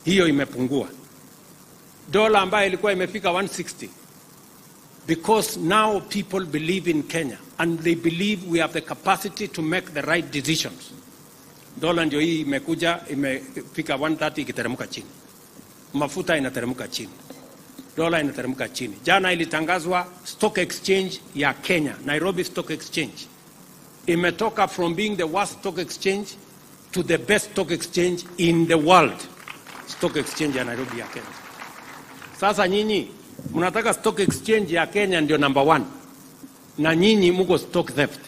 hiyo imepungua. Dola ambayo ilikuwa imefika 160 because now people believe in Kenya and they believe we have the capacity to make the right decisions. Dola ndio hii imekuja imefika 130 ikiteremka chini, mafuta inateremka chini, dola inateremka chini. Jana ilitangazwa stock exchange ya Kenya, Nairobi Stock Exchange imetoka from being the worst stock exchange to the best stock exchange in the world. Stock exchange ya Nairobi ya Kenya. Sasa nyinyi mnataka stock exchange ya Kenya ndio number one, na nyinyi muko stock theft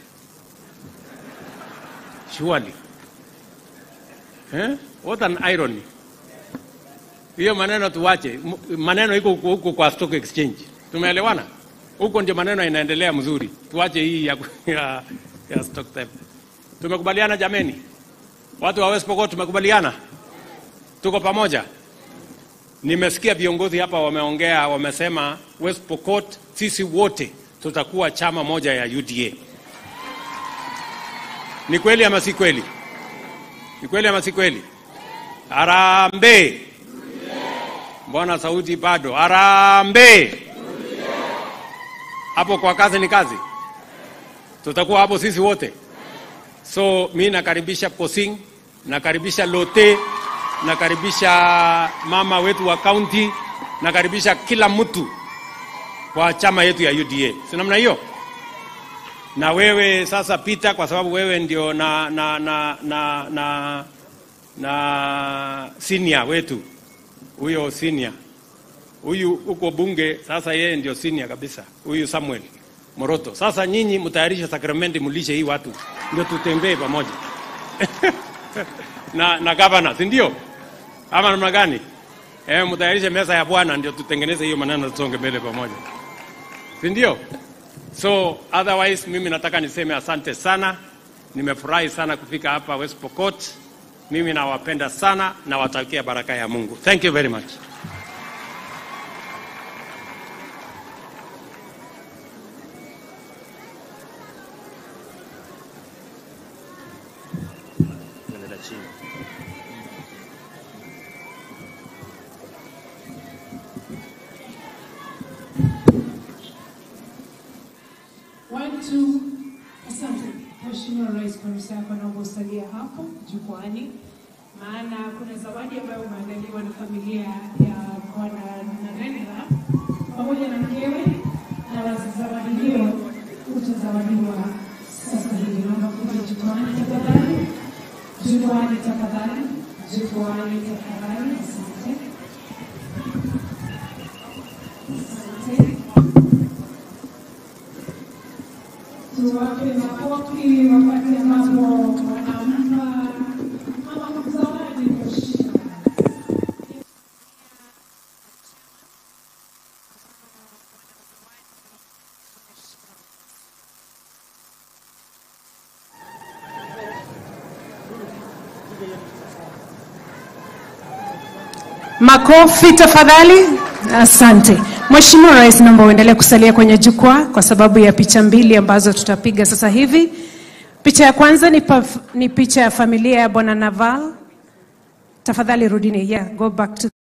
surely. Eh? What an irony. Hiyo maneno tuwache, M- maneno iko huko huko kwa stock exchange. Tumeelewana? Huko ndio maneno inaendelea mzuri. Tuache hii ya, ya, ya stock theft. Tumekubaliana jameni? Watu wa West Pokot tumekubaliana? Tuko pamoja? Nimesikia viongozi hapa wameongea, wamesema West Pokot sisi wote tutakuwa chama moja ya UDA. Ni kweli ama si kweli? Ni kweli ama si kweli? Harambee! Mbona sauti bado? Harambee! Hapo kwa kazi ni kazi, tutakuwa hapo sisi wote. So mi nakaribisha Posing, nakaribisha Lote, nakaribisha mama wetu wa kaunti, nakaribisha kila mtu kwa chama yetu ya UDA, si namna hiyo? Na wewe sasa Peter, kwa sababu wewe ndio na na na na na, na senior wetu huyo senior huyu huko bunge, sasa yeye ndio senior kabisa, huyu Samuel Moroto. Sasa nyinyi mtayarishe sakramenti, mlishe hii watu, ndio tutembee pamoja na na gavana, si ndio? Ama namna gani? Eh, mtayarishe meza ya Bwana, ndio tutengeneze hiyo maneno, tusonge mbele pamoja, si ndio? So otherwise mimi nataka niseme asante sana, nimefurahi sana kufika hapa West Pokot. Mimi nawapenda sana, nawatakia baraka ya Mungu. Thank you very much. Nenda chini. Watu, asante Mheshimiwa Rais, kwa ruhusa yako naomba usalie hapo jukwani, maana kuna zawadi ambayo umeandaliwa na familia ya Bwana Narendra pamoja na mkewe, na zawadi hiyo utazawadiwa sasa hivi. Naomba kuja jukwani tafadhali, jukwani tafadhali, jukwani tafadhali. Asante, asante. tuwape makofi wakati ambapo wanampa mama zawadi mheshimiwa. Makofi tafadhali. Asante Mheshimiwa Rais, naomba uendelee kusalia kwenye jukwaa kwa sababu ya picha mbili ambazo tutapiga sasa hivi. Picha ya kwanza ni, paf, ni picha ya familia ya Bwana Naval. Tafadhali rudini, yeah, go back to